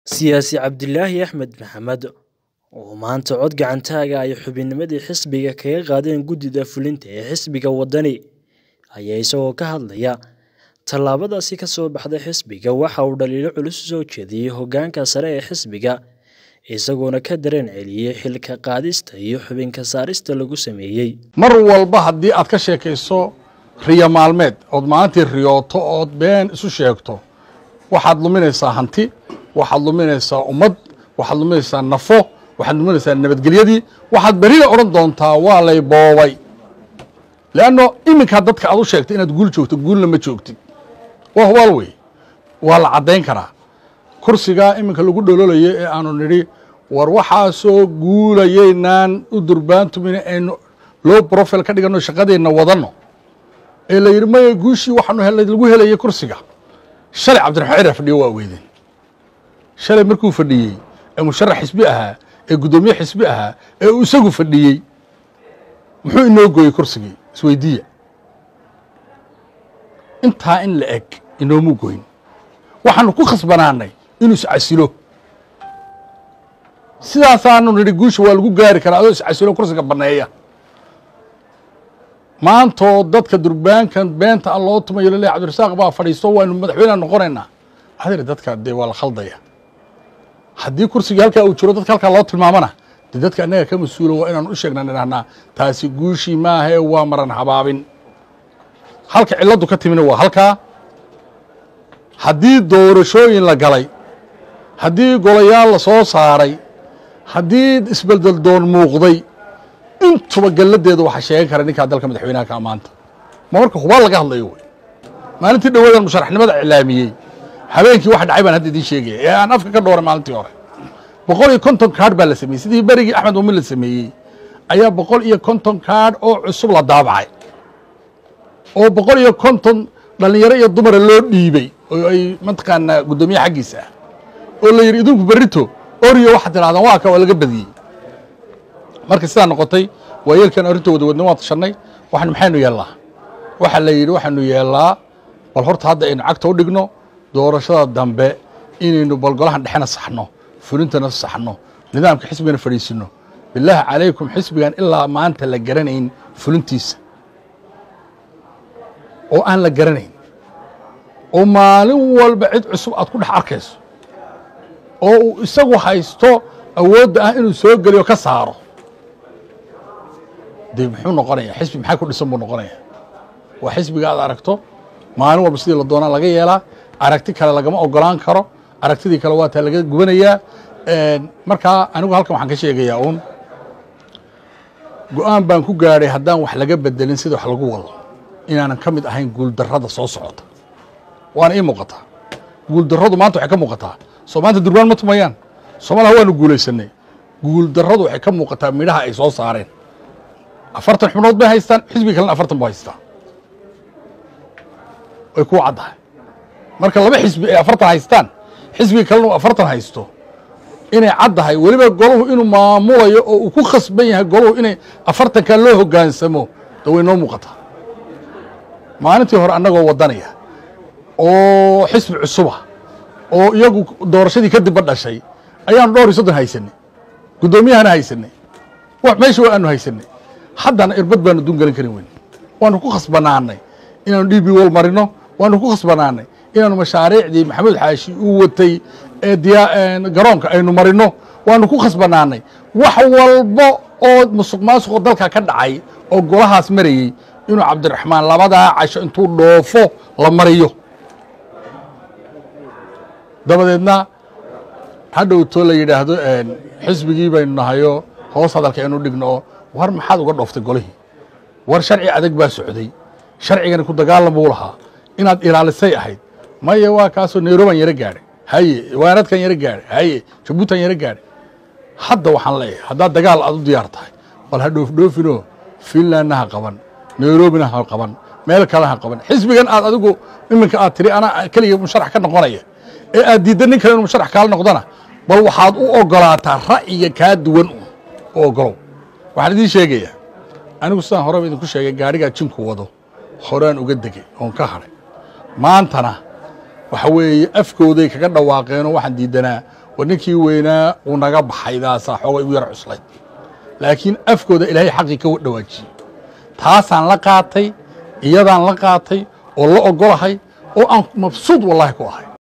Siyaasi Cabdilaahi Axmed Maxamed oo maanta cod gacantaaga ay xubinnimadii xisbiga kaga qaadeen guddida fulinta ee xisbiga waddani ayaa isagoo ka hadlaya tallaabadaasi ka soo baxday xisbiga waxa uu dhaliilo culus u soo jeediyey hoggaanka sare ee xisbiga isagoona ka dareen celiyey xilka qaadista iyo xubinka saarista lagu sameeyey mar walba haddii aad ka sheekayso riyo maalmeed ood maalintii riyooto ood been isu sheegto waxaad luminaysaa hanti waxaad luminaysaa ummad waxaad luminaysaa nafo waxaad luminaysaa nabadgelyadii waxaad berina odhan doontaa waa lay boobay leanno iminkaa dadka aad u sheegtay inaad guul joogto guulna ma joogtid waa hubaal wey waa la caddayn karaa kursigaa iminka lagu dhololayo ee aanu nidhi war waxaasoo guulayeynaan u durbaantumina aynu low profile ka dhiganno shaqadeenna wadanno ee la yidhi maya guushii waxaanu helay lagu helayay kursiga shalay cabdiraxmaan cirar fadhiyo waa weydeen shalay markuu fadhiyey ee musharax xisbi ahaa ee guddoomiye xisbi ahaa ee uu isagu fadhiyey muxuu inoo gooyey kursigii isweydiiya intaa in la eg inoomu goyn waxaanu ku khasbanaanay inuu iscasilo sidaasaanu nidhi guusha waa lagu gaari karaa adoo iscasilo kursiga banneeya maantoo dadka durbaankan beenta a loo tumayo laleeya cabdirasaaq baa fadhiisto waynu madaxweyneha noqonaynaa adir dadka dee waa la khaldaya haddii kursigii halkaa uu jiro dadka halkaa loo tilmaamana dee dadka annaga ka mas-uula waa inaan u sheegnaa idhahnaa taasi guushii maahee waa maran habaabin halka cilladdu ka timina waa halkaa haddii doorashooyin la galay haddii golayaal la soo saaray haddii isbeldel doon muuqday intuba galladeeda waxaa sheegan kara ninkaa dalka madaxweynaha ka maanta ma marka hubaa laga hadlayo wey maalintii dhowaadan musharaxnimada iclaamiyey habeenkii wax dhacay baan hadda idiin sheegaya ee aan afka ka dhooray maalintii hore boqol iyo konton kaadh baa la sameeyey sidii berigii axmed muumin la sameeyey ayaa boqol iyo konton kaadh oo cusub la daabacay oo boqol iyo konton dhallinyaro iyo dumara loo dhiibey oo ay mataqaanaa guddoomiye xaggiisa ah oo la yidhi idinku berrito oriyo waxaad tidhahdaan waa ka waa laga badiyey marka sidaa noqotay waa yeelkan arrinta wada wadna waan tashannay waxaan maxaynu yeellaa waxaa la yidhi waxaanu yeellaa bal horta hadda aynu cagta u dhigno doorashada dambe inaynu balgolahan dhexena saxno fulintana saxno nidaamka xisbigana fadhiisino bilaahi calaykum xisbigan ilaa maanta la garanayn fulintiisa oo aan la garanayn oo maalin walba cid cusub aad ku dhex arkayso oo uu isagu haysto awoodda ah inuu soo geliyo ka saaro dee muxuu noqonaya xisbi maxaa ku dhisan buu noqonaya waa xisbiga aad aragto maalin walba sidii la doonaa laga yeelaa aragti kale lagama ogolaan karo aragtidii kale waa taa laga gubanayaa markaa anigu halkan waxaan ka sheegayaa uun go-aan baan ku gaadhay haddaan wax laga bedelin sida wax lagu wado inaanan ka mid ahayn guuldarrada soo socota waana ii muuqataa guuldarradu maanta waxay ka muuqataa soo maanta durbaan ma tumayaan soomaliha waanu guulaysanay guuldarradu waxay ka muuqataa midhaha ay soo saareen afartan xubnood bay haystaan xisbiga kalena afartan bu haystaa way ku caddahay marka laba xisbi ay afartan haystaan xisbiga kalena uu afartan haysto inay caddahay weliba golahu inuu maamulayo oo uu ku khasban yahay golahu inay afartankaa loo hoggaansamo da way noo muuqataa maalintii hore annagoo waddanaya oo xisbi cusuba oo iyagu doorashadii kadibba dhashay ayaanu dhowr iyo soddon haysanay guddoomiyahana haysanay meesha waa aanu haysanay haddana irbad baanu duun gelin karin weyn waanu ku khasbanaanay inaanu d b wol marino waanu ku khasbanaanay inaanu mashaariicdii maxamuud xaashi uu watay ee garoonka aynu marino waanu ku khasbanaanay wax walba oo musuq maasuqoo dalka ka dhacay oo golahaas marayey inuu cabdiraxmaan labadaa casho intuu dhoofo la mariyo dabadeedna hadhowtoo la yidhaahdo xisbigii baynu nahayo hoos hadalka aynu dhigno oo war maxaad uga dhooftay golihii war sharci adag baa socday sharcigani ku dagaalan buu lahaa inaad ilaalisay ahayd maya waa kaasoo nairobaan yaro gaadhay haye waaradkan yaro gaadhay haye jabuutan yaro gaadhay hadda waxaan leeyahay haddaad dagaal aad u diyaar tahay bal ha dhoofdhoofinoo finlandna ha qaban nairobina ha qaban meel kale ha qaban xisbigan aad adigu iminka aad tiri anaa keliga musharax ka noqonaya ee aad diidda nin kale inu musharax kaala noqdona bal waxaad u ogolaataa ra'yiga kaa duwan u ogolow waxaan idiin sheegayaa anigu sidaan horeba idinku sheegay gaadhigaa jinku wado horaan uga degay oon ka hadhay maantana waxa weeye afkooday kaga dhawaaqeenoo waxaan diidanaa war ninkii weynaa uu naga baxay daasaa xoogay u yar cuslayd laakiin afkooda ilaahay xaqii ka dhawaajiyey taasaan la qaatay iyadaan la qaatay oo la ogolahay oo aan mabsuud wallahi ku ahay